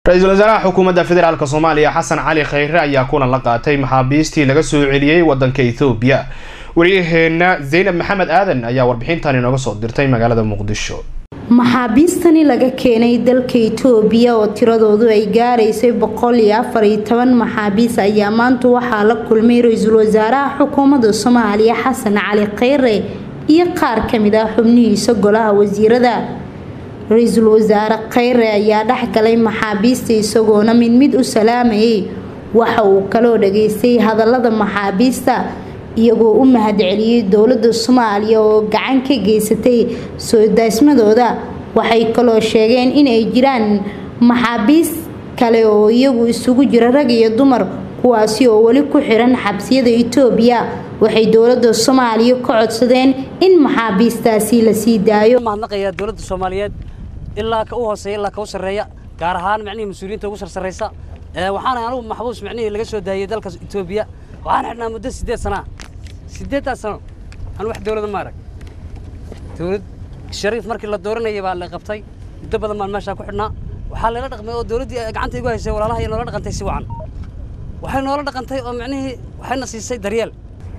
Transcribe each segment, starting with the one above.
ra-iisul wasaaraha xukuumadda federaalk soomaaliya xasan cali khayre ayaa kulan la qaatay maxaabiistii laga soo celiyey wadanka ethoobiya waryaheena zaynab maxamed aadan ayaa warbixintan inooga soo dirtay magaalada muqdisho maxaabiistani laga keenay dalka itoobiya oo tiradoodu ay gaaraysay boqol iyo afar iyo toban maxaabiis ayaa maanta waxaa la kulmay ra-iisul wasaaraha xukuumadda soomaaliya xasan cali khayre iyo qaar kamid ah xubnihiisa golaha wasiirada ra-iisul wasaare khayre ayaa dhexgalay maxaabiista isagoona mid mid u salaamayay waxa uu kaloo dhageystay hadalada maxaabiista iyagoo u mahadceliyey dowladda soomaaliya oo gacan ka geysatay soo daasmadooda waxay kaloo sheegeen inay jiraan maxaabiis kale oo iyagu isugu jira rag iyo dumar kuwaasi oo weli ku xiran xabsiyada itoobiya waxay dowladda soomaaliya ka codsadeen in maxaabiistaasi la sii daayo mahadnaqayaa dowladda soomaaliyeed ilaa ka u hooseeya ilaa ka u sarreeya gaar ahaan micnihii mas-uuliyiinta ugu sarsarraysa waxaana anigu maxbuus micnihii laga soo daayey dalka itoobiya waxaan xidhnaa muddo siddeed sanaa siddeeddaas sano aan wax dowladda ma arag dowlad shariif markii la dooranayay baa la qabtay muddo badan baan meeshaa ku xidhnaa waxaa layla dhaqmay oo dowladdii gacanta igu haysay walaalaha iyo noola dhaqantay si wacan waxay noola dhaqantay oo micnihii waxayna siisay daryeel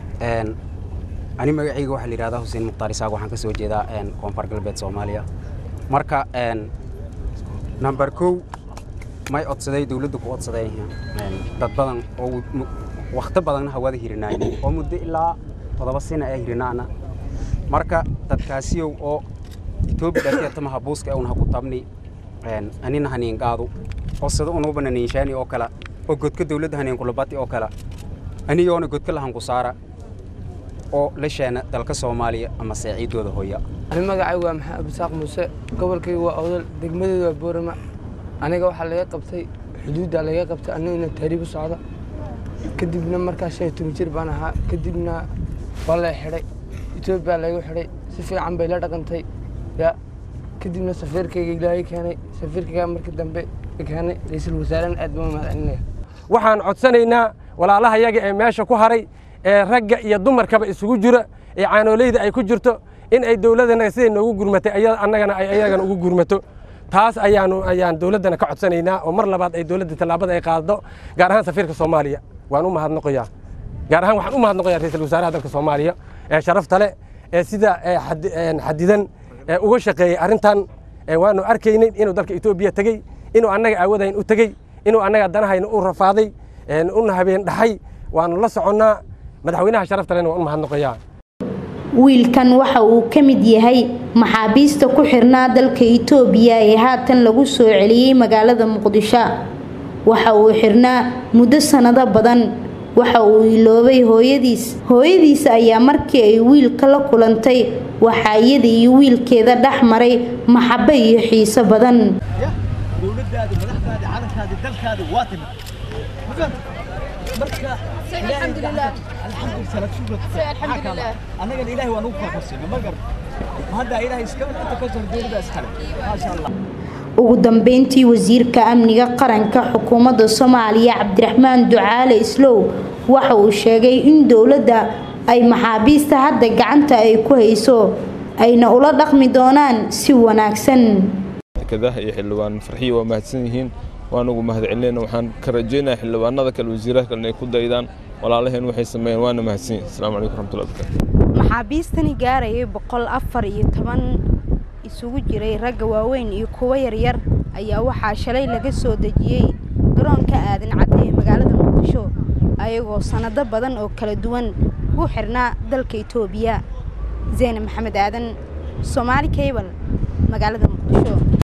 ani magacayga waxaa la yidhahdaa xuseen mukhtaar isaaq waxaan ka soo jeedaa koonfur galbeed soomaaliya marka number kow may codsaday dowladda ku codsaday dad badan oo wakhti badanna hawada hirinaay oo muddo ilaa todoba sina ee hirinaana marka dadkaasiyow oo etoobiya dhateeta mahabuuska ee unha ku tabni anina haniin qaadu oo sida unuuba naniinshaani oo kale oo godka dowladda haniin kulabati oo kale aniyoona godka lahan ku saara oo la sheena dalka soomaaliya ama saaciidooda hooya ani magacaygu waa maxamed abdisaaq muuse gobolkaygu waa awdal degmadeedu waa boorama aniga waxaa laga qabtay xuduuddaa laga qabtay aniguna taariib u socda kadibna markaa shan iyo toban jir baan ahaa kadibna waa la xidhay etoobiya laygu xidhay si fiican bay la dhaqantay ya kadibna safiirkayga ilaahay keenay safiirkayga markii dambe keenay ra-iisul wasaarena aad baan mahadcelinaya waxaan codsanaynaa walaalaha yaga ee meesha ku haray ee ragga iyo dumarkaba isugu jira ee caanooleyda ay ku jirto in ay dowladdana siday noogu gurmatay annagana ay ayagana ugu gurmato taas ayaanu ayaan dowladdana ka codsanaynaa oo mar labaad ay dowladda tallaabada ay qaado gaar ahaan safiirka soomaaliya waan u mahadnoqoyaa gaar ahaan waxaan u mahadnoqoyaa ra-iisul wasaaraha dalka soomaaliya ee sharafta leh ee sida xadidan uga shaqeeyey arrintan waanu arkaynay inuu dalka etoobiya tegey inuu annaga aawadayn u tegey inuu annaga danahayna u rafaaday una habeen dhaxay waanu la soconnaa madaxweynaha sharafta lehna waan u mahadnoqoyaa wiilkan waxa uu ka mid yahay maxaabiista ku xirnaa dalka itoobiya ee haatan lagu soo celiyey magaalada muqdisho waxa uu xirnaa muddo sannado badan waxa uu iloobay hooyadiis hooyadiis ayaa markii ay wiilka la kulantay waxaa iyada iyo wiilkeeda dhex maray maxabo iyo xiiso badan ugu dambeyntii wasiirka amniga qaranka xukuumadda soomaaliya cabdiraxmaan ducaale islow waxa uu sheegay in dowladda ay maxaabiista hadda gacanta ay ku hayso ayna ula dhaqmi doonaan si wanaagsan kadaha iyo xildhibaan farxiyo waa mahadsan yihiin waanugu mahadcelinayna waxaan ka rajaynayaa xildhibaanada kale wasiiraha kale inay ku daydaan walaalaheen waxay sameeyeen waana mahadsan yihin assalamu calaykum raxmatullahi barakaatu maxaabiistani gaarayay boqol afar iyo toban isugu jiray ragga waaweyn iyo kuwo yaryar ayaa waxaa shalay laga soo dejiyey garoonka aadan cadde ee magaalada muqdisho ayagoo sannado badan oo kala duwan ku xirnaa dalka itoobiya zeyne maxamed aadan soomaali cable magaalada muqdisho